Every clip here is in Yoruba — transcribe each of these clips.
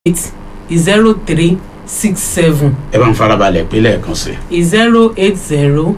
eight zero three six seven ẹ bá ń farabalẹ̀ pé lẹ́ẹ̀kan sí i. zero eight zero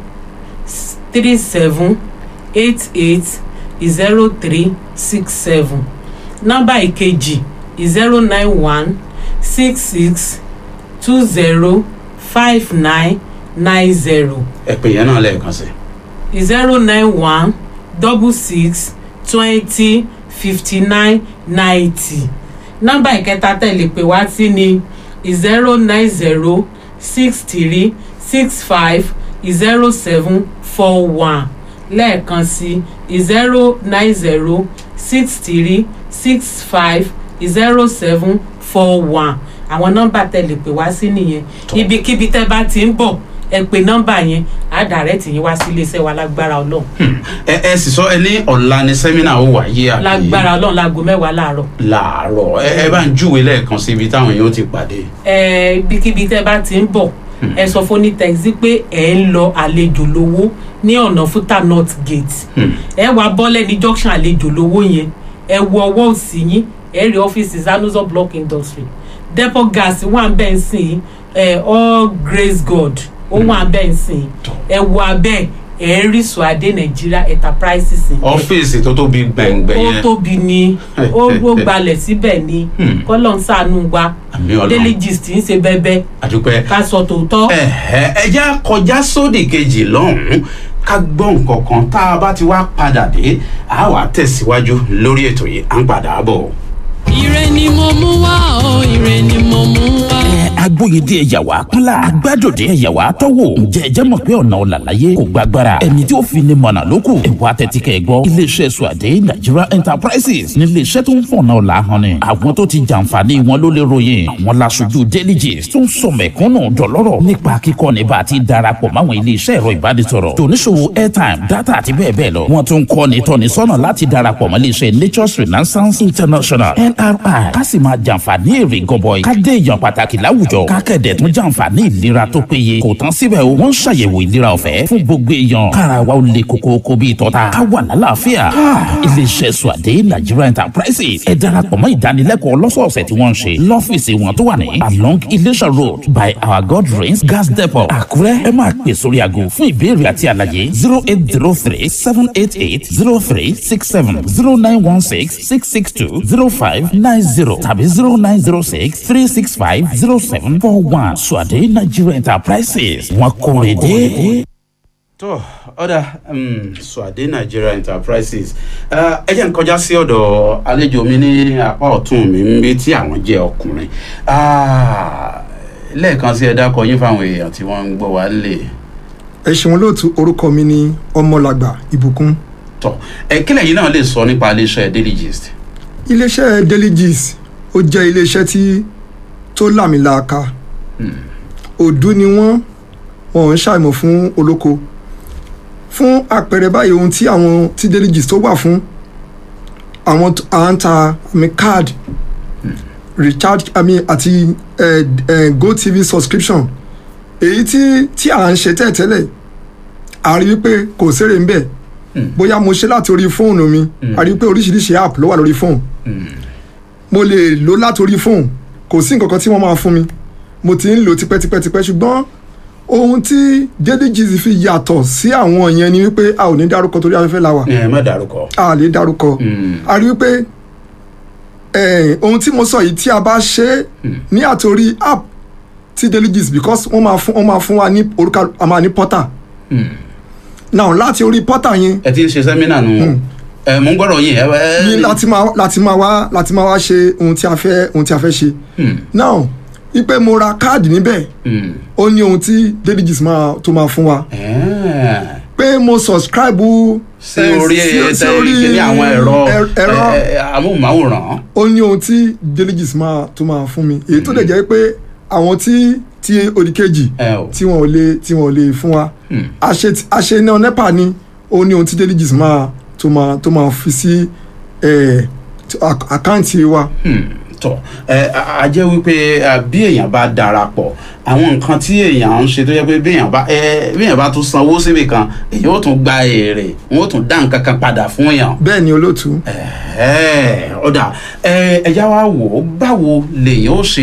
three seven eight eight zero three six seven nọ́mbà ìkejì zero nine one six six two zero five nine nine zero ẹ pè yẹn náà lẹ́ẹ̀kan sí i. zero nine one double six twenty fifty nine ninety nọ́mbà ìkẹta tẹ̀lé pé wá sí ni zero nine zero six three six five zero seven four one lẹ́ẹ̀kan sí zero nine zero six three six five zero seven four one àwọn nọ́mbà tẹ̀lé pé wá sí nìyẹn ibikíbi tẹ́ bá ti ń bọ̀ ẹ pè nọ́mbà yẹn á dàrẹ́tì yín wá sí iléeṣẹ́ wa lágbára ọlọ́run ẹ ẹ sì sọ ẹ ní ọ̀la ni sẹ́mínà ó wáyé àbí lágbára ọlọ́run láago mẹ́wàá láàárọ̀ làárọ̀ ẹ ẹ bá ń júwe lẹ́ẹ̀kan sí ibi táwọn yóò ti pàdé. ẹ ibikíbi tẹ́ bá ti ń bọ̀ ẹ sọ fún onítẹ̀sí pé ẹ ń lọ àlejò lówó ní ọ̀nà fúta north gate ẹ wá bọ́lẹ̀ ní junction àlejò lówó yẹn ẹ wo ọwọ́ òsì yín ẹ rí ọ́fíìsì zanuzo block industry depot gas wà ń bẹ́ẹ̀ sìn ẹ all grace god ó wà ń bẹ́ẹ̀ sìn ẹ wo abẹ́ ẹ rí suade nigeria enterprises yẹn ọ́fíìsì tó tóbi gbẹ̀ngbẹ̀ ó yẹn tóbi ni ó ó gbalẹ̀ síbẹ̀ ni kọ́lọ̀ ń sànú wa àmì ọlọ́run daily gist ń ṣe bẹ́ẹ̀bẹ́ àdúpẹ́. ká sọ tòótọ́. ẹ̀hẹ́ ẹja kọjá sódì kejì lọ́hùn-ún ká gbọ́ nǹkan kan tá a bá ti wá padà dé a wà tẹ̀síwájú lórí ètò yìí à ń padà bọ̀. ire ni mo mú wá o ire ni mo mú wá. agbóyedé ẹ̀yàwó kúnlá agbádòde ẹ̀yàwó tọ́wò ǹjẹ́ ẹ jẹ́ mọ̀ pé ọ̀nà ọ̀làlàyé kò gbàgbára ẹni tí ó fi ní mọ̀nà lókù ẹ̀wọ́ atẹ́tíkẹ́ gbọ́ iléeṣẹ́ suwade nigeria enterprises ní iléeṣẹ́ tó ń fọ̀nà ọ̀la hàn ni àwọn tó ti jàǹfààní wọn ló lè ròyìn àwọn laṣojú delegates tó ń sọ mẹ̀kúnnù dọ̀lọ́rọ̀ nípa kíkọ́ ní bá a ti darapọ̀ máwọn iléeṣẹ́ ẹ̀rọ ìbánisọ̀rọ̀ tòníṣòwò airtime data àti bẹ́ẹ̀ bẹ́ẹ̀ lọ wọ́n tún kọ́ ní tọ́ni sọ́nà láti darapọ̀ mọ́ iléeṣẹ́ nature's renaissance international nri ká sì máa jàǹfààní èrè gọbọi ká dé èèyàn pàtàkì láwùjọ ká kẹ̀dẹ̀ tún jàǹfààní ìlera tó péye kò tán síbẹ̀ o wọ́n ń ṣàyẹ̀wò ìlera ọ̀fẹ́ fún gbogbo èèyàn kára wa ó le koko bí ìtọ́ta ká wà lálàáfíà iléeṣẹ́ suwade nigeria enterprises ẹ darapọ̀ mọ́ ìdánilẹ́kọ̀ọ́ lọ́sọ̀ọ̀sẹ̀ tí wọ́n ń ṣe lọ́fíìsì wọn tó wà ní along iléṣà road by our god rains gas depot àkúrẹ́ ẹ máa pè sórí aago fún ìbéèrè àti àlàyé zero eight zero three seven eight eight zero three six seven zero nine one six six six two zero five nine zero tàbí zero nine zero six three six five zero seven four one suwade nigeria enterprises wọn kórè dé. tó ọ̀dà suade nigeria enterprises Eh, ẹ jẹ́ n kọjá sí ọ̀dọ̀ àlejò mi ní apá ọ̀tún mi ń bí tí àwọn jẹ́ ọkùnrin Ah, lẹ́ẹ̀kan sí ẹ dákọ̀ yín fáwọn èèyàn tí wọ́n ń gbọ́ wá lè ẹ ṣeun lóòtú orúkọ mi ní ọmọlàgbà ìbùkún tọ̀ ẹ kílẹ̀ yìí náà lè sọ nípa iléeṣẹ́ daily gist. iléeṣẹ́ daily gist ó jẹ́ iléeṣẹ́ tí tó làmìlàaka òdú ni wọ́n wọn ń ṣàìmọ̀ fún olóko fún àpẹẹrẹ báyìí ohun tí àwọn tí daily gist tó wà fún àwọn t- à ń ta àmì card recharge àmì àti eh, eh, gotv subscription èyí tí tí à ń ṣe tẹ́ẹ̀tẹ́lẹ̀ a rí wípé kò sérè ń bẹ̀ bóyá mo ṣe láti orí fóònù mi a rí wípé oríṣiríṣi app ló wà lórí fóònù mo lè lò láti orí fóònù kò sí nǹkan kan tí wọ́n máa fún mi mo ti ń lò tipẹ́tipẹ́tipẹ́ ṣùgbọ́n ohun tí jdgz fi yàtọ̀ sí àwọn yẹn ni wípé a ò ní dárúkọ torí afẹ́fẹ́ la wà ẹ má dárúkọ. a lè dárúkọ a rí wípé eh, ohun tí mo sọ yìí tí a bá ṣe é ní àtòrí app ti deligies because wọ́n máa fún wọ́n máa fún wa ní orúkọ a máa ní portal now láti orí portal yẹn ẹ ti ń ṣe sẹ́mínà nù ẹ mò ń gbọ́dọ̀ yín ẹ ẹ. ní láti máa láti máa wá láti máa wá ṣe ohun tí a fẹ́ ohun tí a fẹ́ ṣe now ipe mo ra káàdì níbẹ̀ Hmm. ó ní ohun tí deligies máa tó máa fún wa Ẹ́ẹ̀. pé mo subscribe sí eh, orí sí- sí ẹ orí ní àwọn ẹ̀rọ ẹ- ẹ̀rọ ẹ, ẹ, amóhùnmáwòrán. ó ní ohun tí deligies máa tó máa fún mi èyí tó dẹ̀ jẹ́ pé àwọn tí tí òdìkejì ẹ o. tí wọn ò lè tí wọn ò lè fún wa Hmm. àṣe àṣe náà nepa ni ó ní ohun tí deligies máa tó máa tó máa fi sí eh, tó- àk- àkáǹtì wa Hmm. tọ̀ ẹ a- a jẹ́ wípé ẹ, bí èèyàn bá darapọ̀ àwọn nǹkan tí èèyàn ń ṣe tó yẹ pé bí èèyàn bá ẹ bí èèyàn bá tún sanwó síbì kan èèyàn ó tún gba èrè wọn ó tún dá nǹkan kan padà fún èèyàn bẹ́ẹ̀ ni olóòtú ẹ ọ̀dà ẹ ẹ̀yà wa wò ó báwo lèèyàn ó ṣe